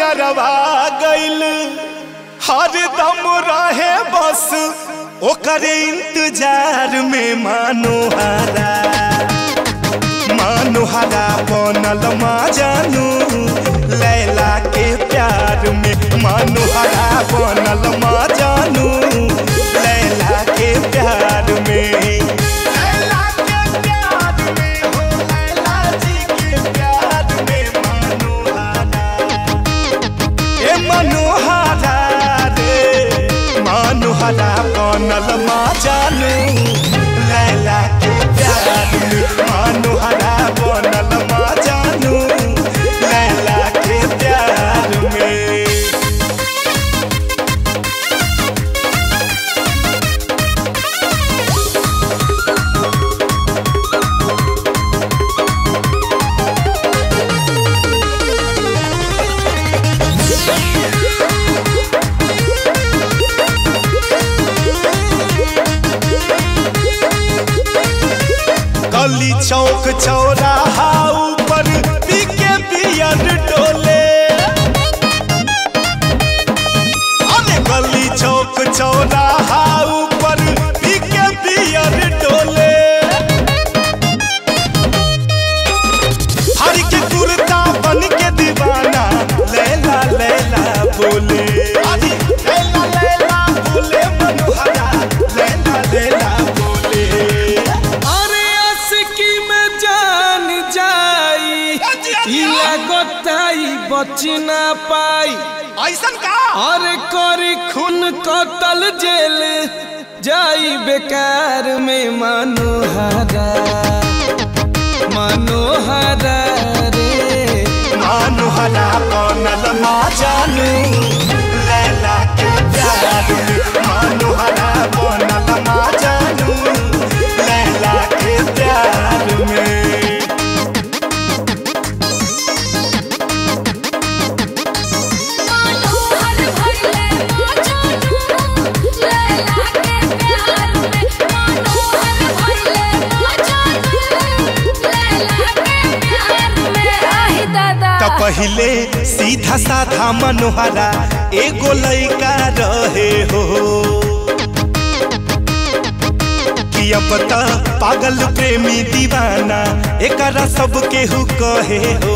नरवा गइल हर दम रहे बस ओकरे इंतजार में मानोहारा मानोहारा बनल मा जानू लैला के प्यार में मानोहारा बनल मा जानू लैला के प्यार में लैला के प्यार में हो लैला जी के प्यार में मानोहारा ए मनोहरा रे मनोहरा बनल मा जानू लैला के प्यार में मनोहरा बनल मा जानू लैला के प्यार में गली चौक चौराहा ऊपर पीके पियर डोले अरे गली चौक चौराहा ऊपर पीके पियर डोले हर के कुर्ता बन के दीवाना लैला लैला बोले अरे लैला लैला बोले मनोहरा लैला लैला बोले अरे अस्की में जान जाई इला गोताई बच ना पाई ऐसन का अरे करी खून कतल जेल जाई बेकार में मनोहरा मनोहरा रे मानुहरा बनल मा जानू लैला के प्यार में मानुहरा बनल मा जानू लैला के प्यार में मनोहर भइले मजनू लैला के प्यार में मनोहर भइले मजनू लैला के प्यार में आही दादा त पहिले सीधा साधा मनोहरा एगो लइका रहे हो कि अब त पागल प्रेमी दीवाना एकरा सब केहू कहे हो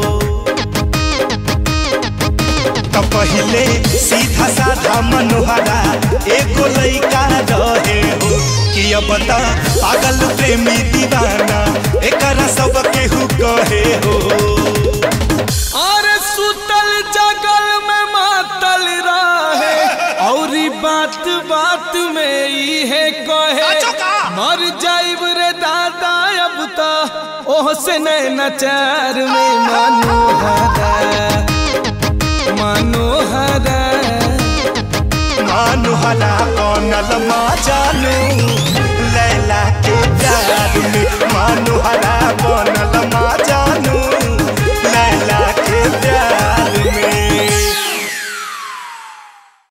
त पहिले सीधा साधा मनोहरा एगो लइका रहे हो कि अब त पागल प्रेमी दीवाना एकरा सब केहू कहे हो और सुतल जगल में मातल रहे और बात बात में इहे कहे मर जाइब रे दादा अब तो ओह से नचार में मनोहरा मनोहरा मानुहरा बनल मा जानू लैला के प्यार में मानुहरा बनल